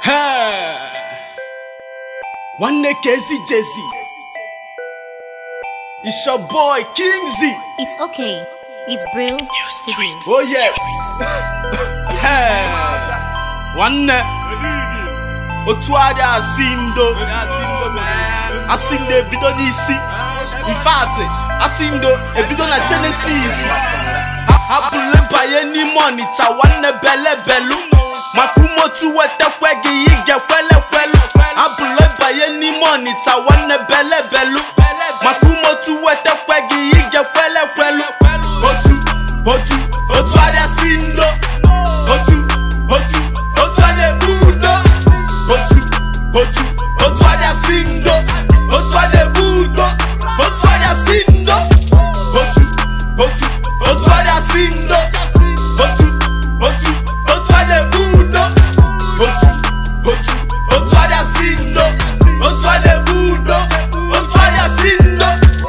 nwanne Kezi Jezi It's your boy Kingzy It's okay. It's Brill Studio. Oh yes Hey. nwanne otu adị asị ndo asị ndo ebido n'isi infati asị ndo ebido na Genesis hapụle banye n'ime ọnịcha nwanne belebelu maka umotu wetakwe gị ị ga-ekwelekwelu hapụle banye n'ime ọnịcha nwanne belebelu maka umotu wetakwe gị ị ga-ekwelekwelu otu otu otu adịa si ndo otu otu otu adịa ebu udo otu otu otu adịa si ndo otu adịa ebu udo otu adịa si ndo otu otu otu adịa si ndo otu otu otu adịa ebu udo otu otu otu adịa si ndo otu adịa ebu udo otu adịa si ndo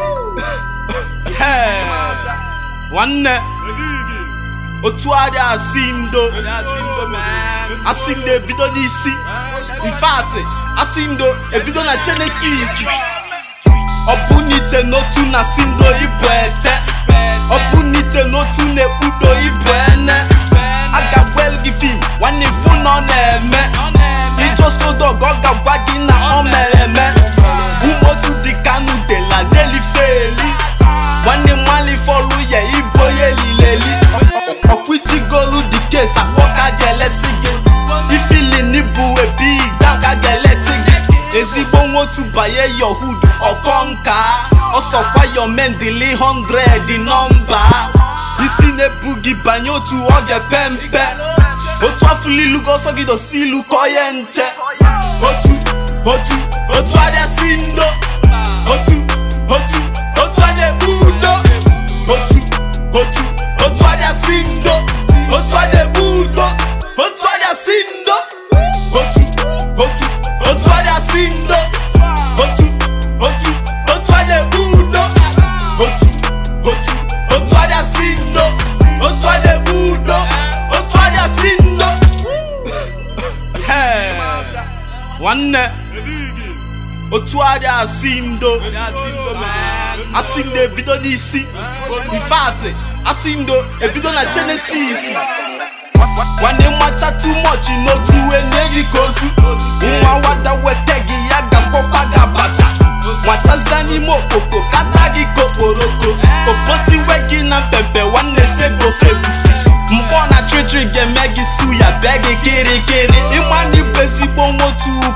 Hey. nwanne otu adị asị ndo asị ndo ebido n'isi infati asị ndo ebido na Genesis ọ bụ n'ite n'otu na si ndo ibu ete ọ bụ n'ite n'otu na-ekpudo ibu ene a ga-agwa gị fim nwanne ifu na ọ na-eme ijostodog ọ ga-agwa gị na ọ mere eme umotu dị kanu de la delifeli nwanne mmali fọlụ ya ibo ya elileli ọkwụchigolu dị kes akpọka ga-elesi gị ifili n'ibu ebi ga ga-eleti gị ezigbo nwotu banye yohud ọkọ nka ọsọkwa yo mendili 100 nọmba isi na-ebu gị banye otu ọ ga-epe mpe otu afụlilugo ọsọ gị dosi ilu kọ ya nche otu otu otu adịa si ndo otu otu otu adịa ebu udo otu otu otu adịa si ndo otu adịa ebu udo otu adịa si ndo otu otu otu adịa si ndo otu otu otu adịa ebu udo otu otu otu adịa si ndo otu adịa ebu udo otu adịa si ndo Hey. nwanne otu adị asị ndo asị ndo ebido n'isi infati asị ndo ebido na Genesis nwanne mmata too much n'otu wee nye gị ka ozu nwa wada weta gị ya ga-akpọkwa gị abacha nwataza n'ime okpoko kata gị ka okporoko oposiwe gị na mpempe nwanne segofe egusi mkpọ na trịtrị ga-eme gị su ya bee gị kịrịkịrị ịma na ịbụ ezigbo nwotu